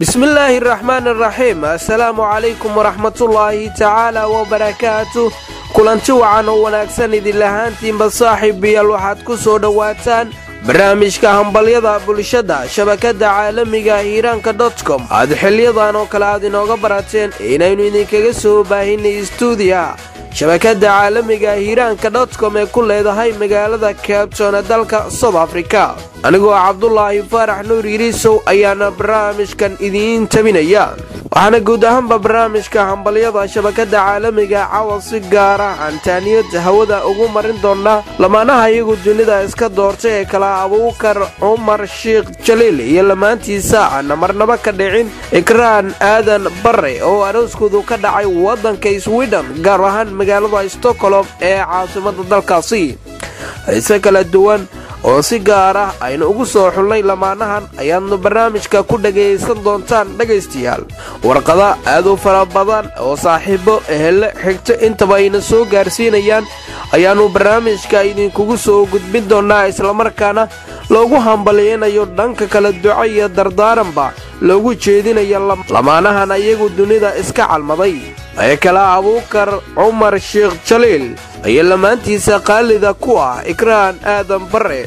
bismillaahi raxmaan araxiim assalaamu calaykum waraxmatullaahi tacaala wabarakaatu kulanti wacan oo wanaagsan idinlahaantiinba saaxiibayaal waxaad ku soo dhowaataan barnaamijka hambalyada bulshada shabakadda caalamiga hiiraanka dotcom aad xiliyadan oo kale aad inooga barateen inaynu idinkaga soo baahinay stuudiya shabakadda caalamiga hiiraanka dotcom ee ku leedahay magaalada cabton ee dalka south africa anigoo cabdulaahi faarax nuur yiriisow ayaana barnaamijkan idiin tabinaya waxaana guud ahaanba barnaamijka hambalyada shabakadda caalamiga cawa si gaara antaaniyad hawada ugu marin doonaa lamaanaha iyagu dunida iska doortay ee kala abuukar cumar sheikh jaliil iyo lamaantiisa aana marnaba ka dhicin ikraan aadan bare oo arooskoodu ka dhacay waddanka swidhen gaar ahaan magaalada stockholm ee caasimada dalkaasi xiise kala duwan oo si gaar ah aynu ugu soo xulnay lamaanahan ayaadnu barnaamijka ku dhagaysan doontaan dhegaystayaal warqada aad u fara badan oo saaxiibo ehelle xigto intaba ayna soo gaarsiinayaan ayaannu barnaamijka idinkugu soo gudbin doonnaa islamarkaana loogu hambalyaynayo dhanka kala duco iyo dardaaranba loogu jeedinayo lamaanahan iyagu dunida iska calmaday ee kala abuukar cumar sheikh jaliil ayaa lamaantiisa qaalida ku ah ikraan aadan bare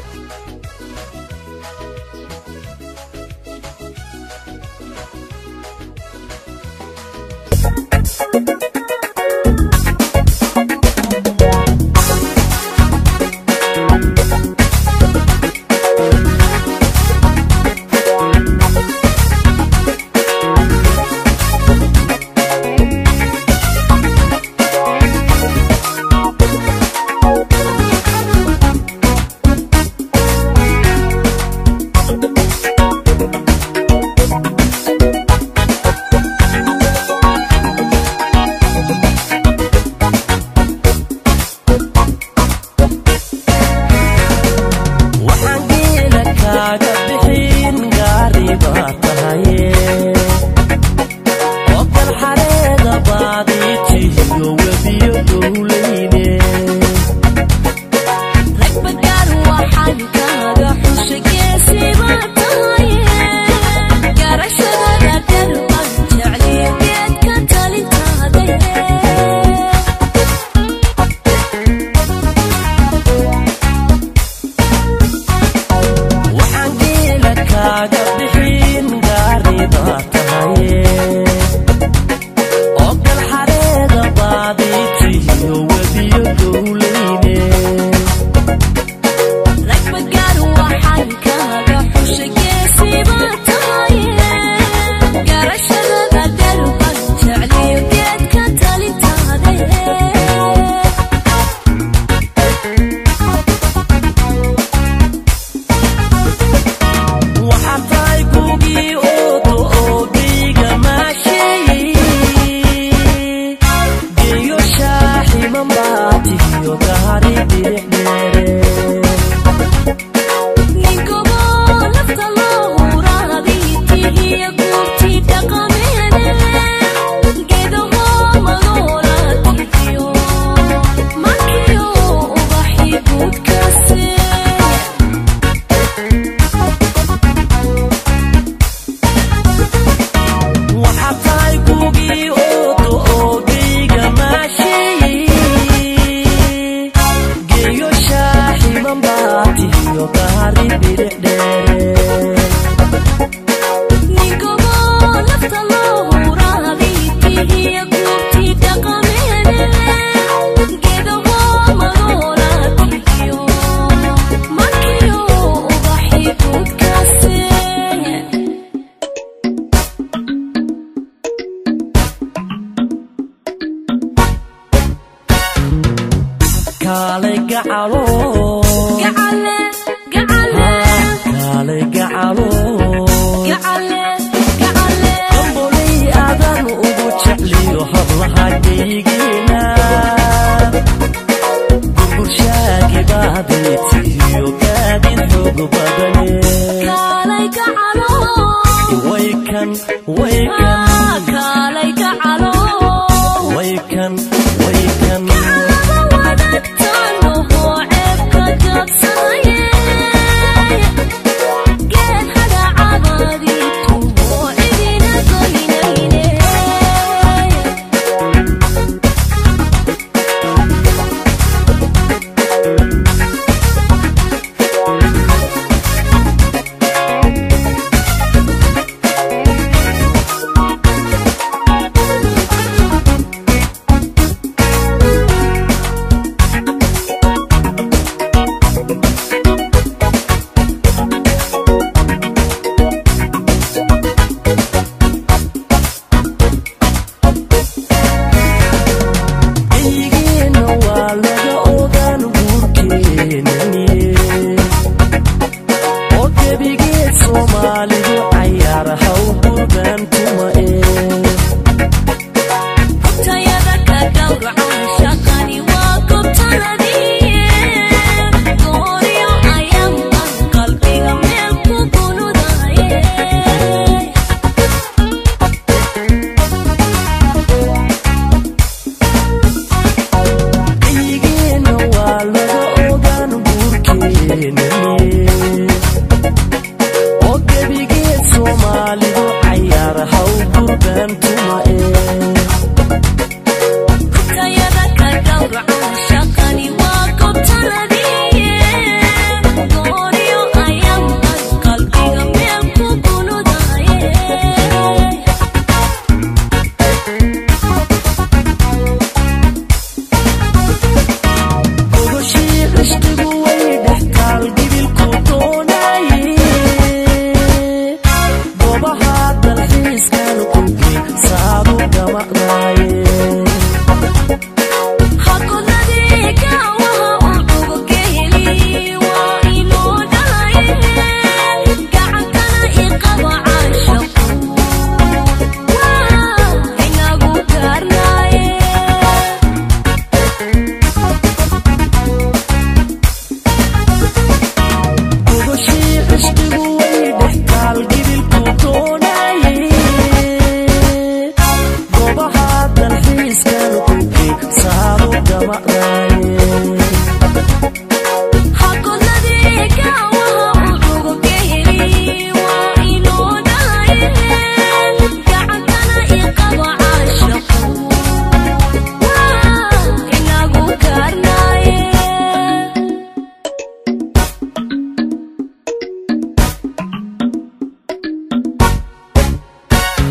Get hada abadi tu ho edina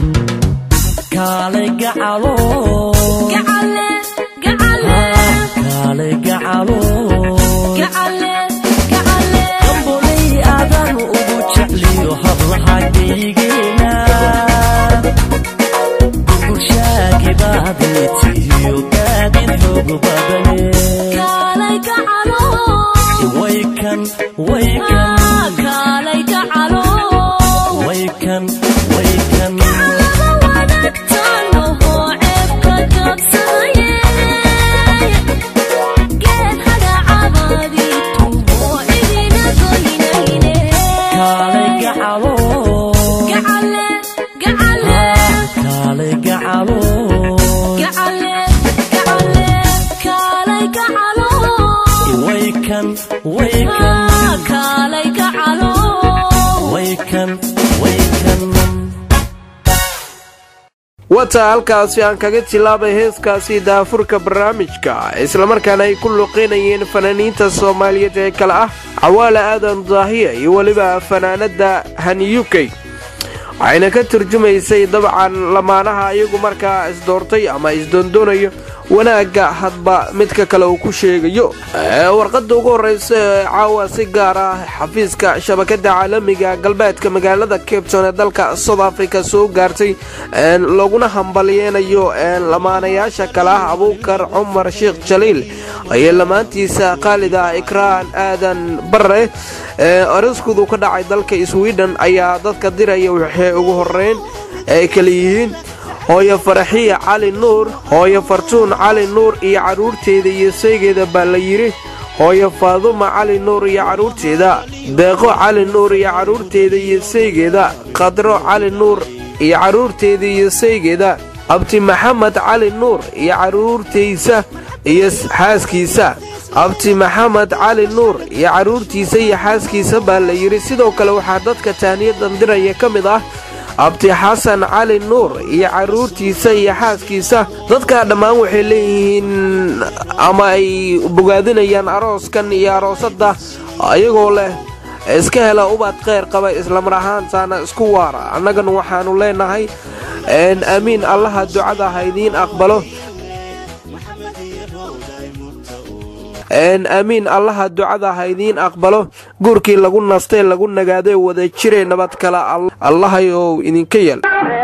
kaalay gacalo kaalay gacalo gambolay aadan ugu jecliyo hablaha geygeena gurgurshaagibaadetiyo gaadid xoog badane waykan waykan waykan waykan kaalay gacalo kaalay gacalo waykan waykan waykan waykan wata halkaasi aan kaga tilaabay heeskaasi daafurka barnaamijka islamarkaana ay ku luqeynayeen fanaaniinta soomaaliyeed ee kale ah cawaale aadan daahiya iyo weliba fanaanada haniyukey waxayna ka turjumaysay dabcan lamaanaha iyagu markaa isdoortay ama isdoondoonayo wanaagga hadba midka kale uu ku sheegayo warqadda ugu horreysa ee caawa si gaar ah xafiiska shabakada caalamiga galbeedka magaalada cabton ee dalka south africa soo gaartay looguna hambalyeynayo lamaanayaasha kale ah abuukar cumar sheekh jaliil ayay lamaantiisa khaalid ah ikraan aadan bare ariskoodu ka dhacay dalka sweden ayaa dadka diraya waxay ugu horeyn ay kala yihiin hooyo faraxiya cali nuur hooyo fartuun cali nuur iyo carruurteeda iyo saygeeda baa la yidhi hooyo faaduma cali nuur iyo carruurteeda deeqo cali nuur iyo carruurteeda iyo saygeeda khadro cali nuur iyo carruurteeda iyo saygeeda abti maxamed cali nuur iyo carruurtaysa iyo xaaskiisa abti maxamed cali nuur iyo carruurtiisa iyo xaaskiisa baa la yidhi sidoo kale waxaa dadka taaniyadan diraya ka mid ah abti xasan cali nuur iyo carruurtiisa iyo xaaskiisa dadka dhammaan waxay leeyihiin ama ay bogaadinayaan arooskan iyo aroosadda ayagoo leh iska hela ubad kheyr qaba islamar ahaantaana isku waara annagana waxaannu leenahay aamiin allaha ducada ha idiin aqbalo aamiin allaha ducada ha idiin aqbalo guurkii lagu nastay lagu nagaadee wada jiray nabad kale allahayow idinka yeel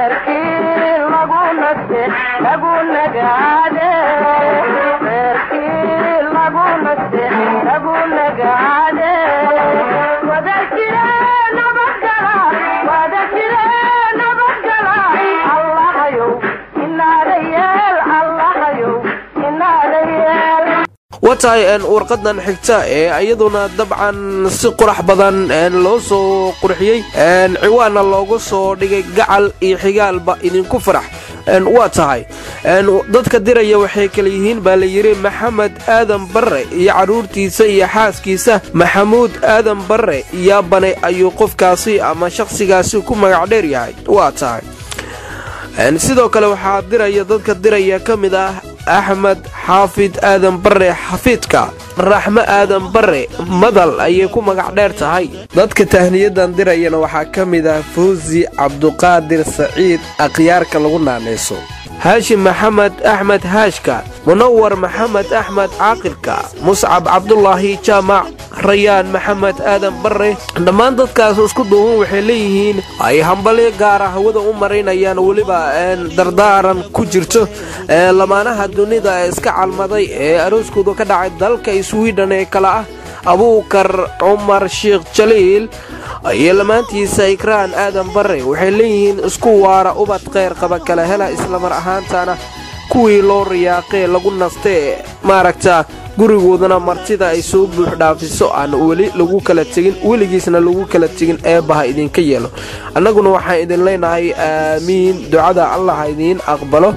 watahay warqadan xigta ee iyaduna dabcan si qurax badan loo soo qurxiyey ciwaanna loogu soo dhigay gacal iyo xigaalba idinku farax waa tahay dadka diraya waxay kala yihiin baa la yidhi maxamed aadan barre iyo carruurtiisa iyo xaaskiisa maxamuud aadan barre yaabane ayuu qofkaasi ama shakhsigaasi ku magac dheer yahay waa tahay sidoo kale waxaa diraya dadka diraya ka mid ah axmed xaafid aadan bare xafiidka raxmo aadan bare madal ayay ku magac dheer tahay dadka tahniyadan dirayana waxaa ka mid ah fawsi cabduqaadir saciid akhyaarka lagu naanayso haashim maxamed axmed haashka munawar maxamed axmed caaqilka muscab cabdulaahi jaamac rayaan maxamed aadan bare dhammaan dadkaas isku duuban waxay leeyihiin ay hambalyo gaara hawada u maraynayaan weliba dardaaran ku jirto lamaanaha dunida ee iska calmaday ee arooskooda ka dhacay dalka swiden ee kale ah abuukar cumar sheekh jaliil iyo lamaantiisa ikraan aadan bare waxay leeyihiin isku waara ubad kheyr qaba kala hela islamar ahaantana kuwii loo riyaaqee lagu nastee maaragta gurigoodana martida ay soo buux dhaafiso aan weli lagu kala tegin weligiisna lagu kala tegin eebbaha idinka yeelo annaguna waxaan idin leenahay aamiin ducada allah ha idiin aqbalo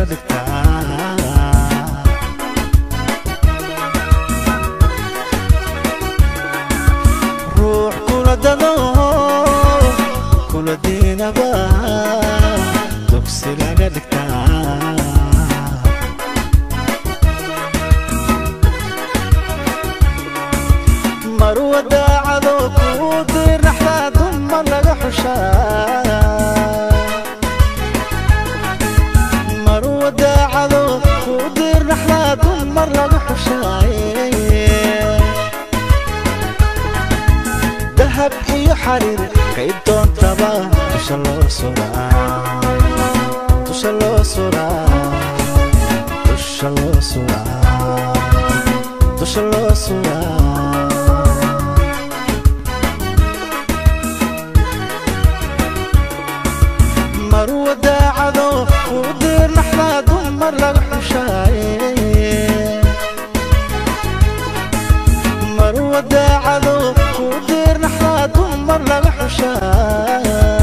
dhigtaa ruux kula dado kula diinaba dugsi laga dhigtaa marwa daacado kuu dirnaxdaa dumar laga xushaa marwa daacado kuu dirnaxdaa dumar laga xushaaye dahab iyo xariir kay doontaba dusha loo suraa dusha loo suraa dusha loo suraa dusha loo suraa marwa daacado kuu dirnaxdaa dumar laga xushaaye marwa daacado kuu dirnaxdaa dumar laga xushaa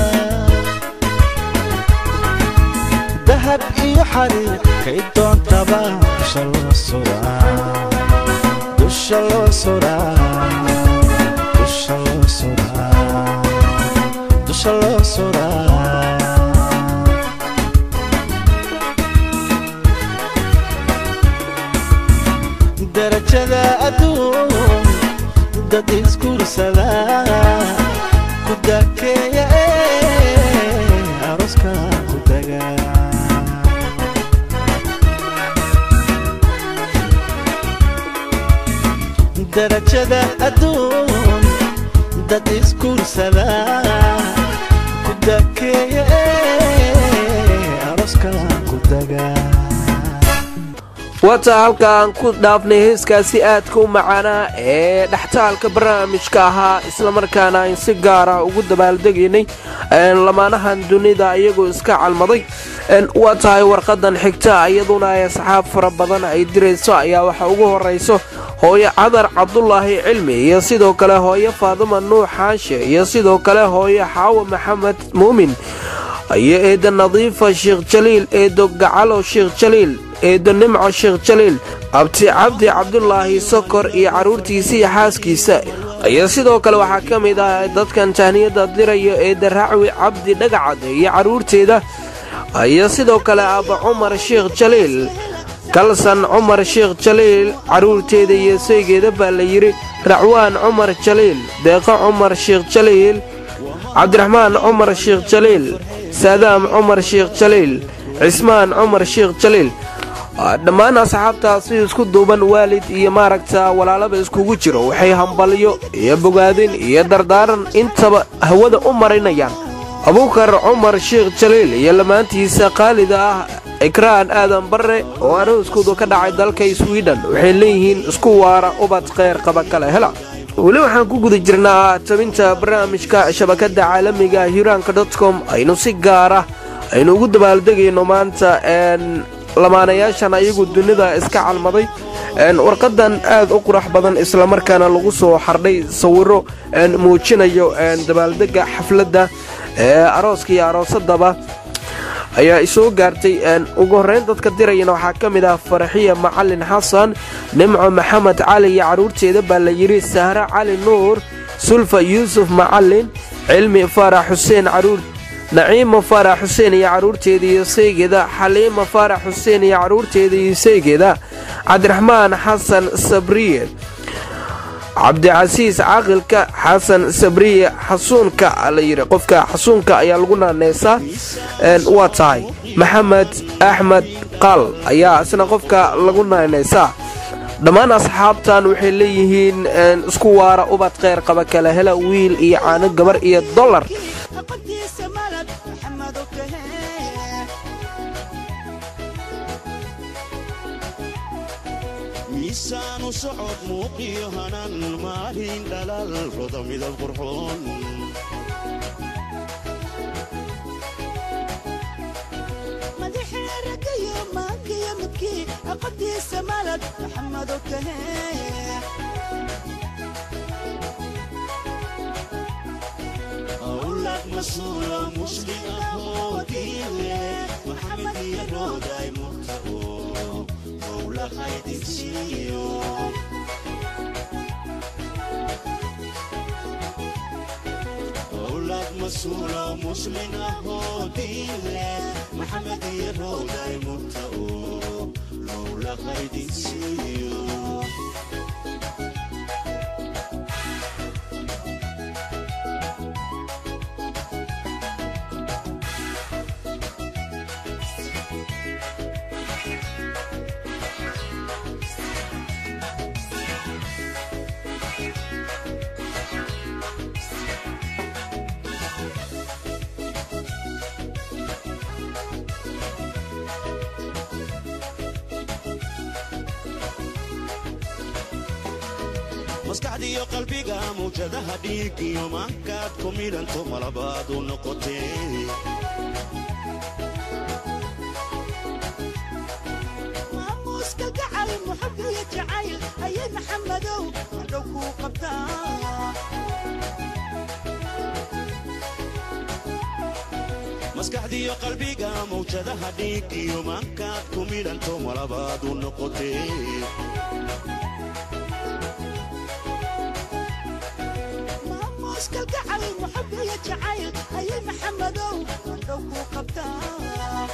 dahab iyo xariir kay doontaba dusha loo suraa dusha loo suraa dusha loo suraa dusha loo suraa darajada adduun dad isguursada ku dakeeya ee aroska ku daga darajada adduun dad isguursada ku dakeeya ee aroska ku daga wata halka aan ku dhaafnay heeskaasi aadka u macaanaa ee dhextaalka barnaamijka ahaa islamarkaana ayn si gaara ugu dabaaldegaynay lamaanahan dunida iyagoo iska calmaday waa tahay warqadan xigta iyaduna ay asxaab fara badan ay dirayso ayaa waxa ugu horayso hooyo cadar cabdulaahi cilmi iyo sidoo kale hooyo faaduma nuux xaanshe iyo sidoo kale hooyo xaawo maxamed muumin iyo eeda nadiifa sheekh jaliil eedo gacalo sheekh jaliil eedo nimco sheekh jaliil abti cabdi cabdulaahi sokor iyo carruurtiisa iyo xaaskiisa iyo sidoo kale waxaa ka mid ah dadkan tahniyada diraya eeda racwi cabdi dhagacad iyo carruurteeda iyo sidoo kale aaba cumar sheekh jaliil kalsan cumar sheekh jaliil carruurteeda iyo saygeeda baa la yidhi racwaan cumar jaliil deeqo cumar sheekh jaliil cabdiraxmaan cumar sheekh jaliil saadaam cumar sheekh jaliil cismaan cumar sheekh jaliil dhammaan asxaabtaasi isku duuban waalid iyo maaragta walaalaba iskugu jiro waxay hambalyo iyo bogaadin iyo dardaaran intaba hawada u marinayaan abuukar cumar sheekh jaliil iyo lamaantiisa qaalida ah ikraan aadan barre oo arooskoodu ka dhacay dalka swidhen waxay leeyihiin isku waara ubad kheyr qaba kale hela weli waxaan ku guda jirnaa tabinta barnaamijka shabakada caalamiga hiraanka dotcom aynu si gaara aynu ugu dabaaldegayno maanta lamaanayaashan ayagu dunida iska calmaday warqadan aad u qurax badan islamarkaana lagu soo xardhay sawiro muujinayo dabaaldega xafladda arooska iyo aroosadaba ayaa isoo gaartay ugu horrayn dadka dirayana waxaa ka mid ah faraxiya macalin xasan nimco maxamed cali iyo carruurteeda baa la yidhi sahre cali nuur sulfa yuusuf macalin cilmi faarax xuseen caruur naciima faarax xuseen iyo carruurteeda iyo saygeeda xaliima faarax xuseen iyo carruurteeda iyo saygeeda cabdiraxmaan xasan sabriye cabdicasiis caaqilka xasan sabriye xasuunka la yidhi qofka xasuunka ayaa lagu naaneysaa waa tahay maxamed axmed qaal ayaa isna qofka lagu naaneysaa dhammaan asxaabtan waxay leeyihiin isku waara ubad kheyr qaba kala hela wiil iyo caano gabar iyo dollar miisaanu socod muuqiyo hanan maalin dhalal roda midab qurxoon madaxeeragayo maankiyo midkii aqadiisa malad maxamado kahe awlad masuula muslim ahoo diile maxamed iyo rooday muqta mas-uulo muslin ahoo diin leh maxamed iyo rowday murta oo lowla qaydinsiiyo maskaxdiiyo qalbiga mawjadaha dhiig iyo maankaad ku midhanto malabaad u noqotee maamuuska gacal muxab iyo jacayl ayay maxamadow hadhow kuu qabtaa maskaxdiiyo qalbiga mawjadaha dhiig iyo maankaad ku midhanto malabaad u noqotee maamuuska gacal muxab iyo jacayl ayay maxamadow hadhow kuu qabtaa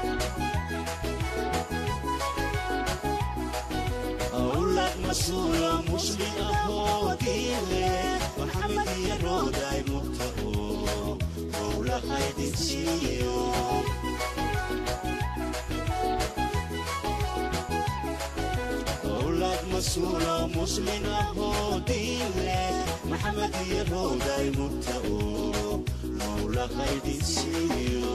awlad mas-uulo muslim ahoo diin leh maxamed iyo rooday murta oo howla qaydinsiiyo awlad mas-uulo muslim ahoo diin leh maxamed iyo rooday murta oo howla qaydinsiiyo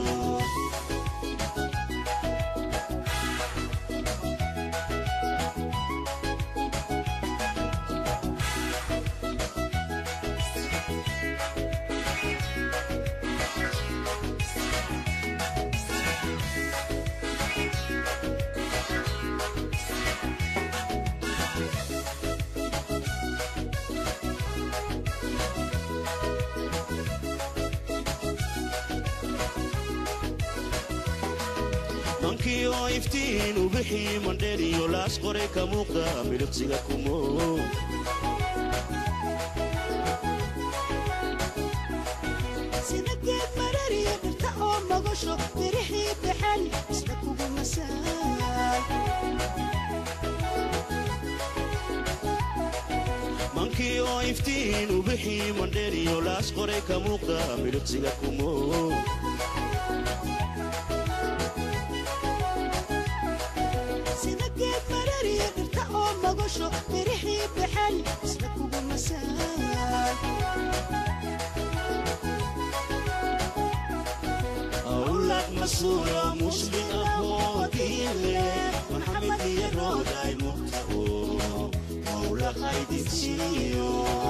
mankii oo iftiin u bixii mandheeriyo laas qoray ka muuqda midhibsiga kumo sida geed marariya dhirta oo magasho mirixii baxan isla kugu masaay mankii oo iftiin u bixii mandheeriyo laas qoray ka muuqda midhibsiga kumo sida geed marariya dhirta oo magasho mirixii baxan isla kugu masaay awlad mas-uulo muslim ahoo diin leh maxamed iyo rooday murta oo howla qaydinsiiyo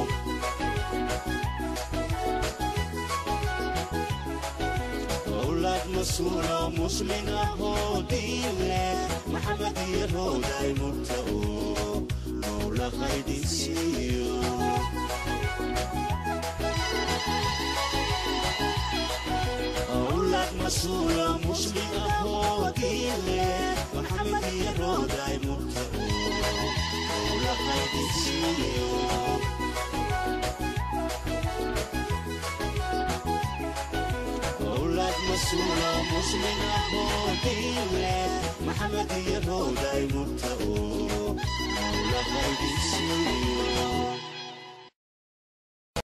awlad mas-uulo muslim ahoo diin leh maxamed iyo rooday murta oo howla qaydinsiiyo أولاد مسؤولة مسلمة هو دينه محمد يروداي مرتقو أولاد خيدي سيو أولاد مسؤولة مسلمة هو دينه محمد يروداي مرتقو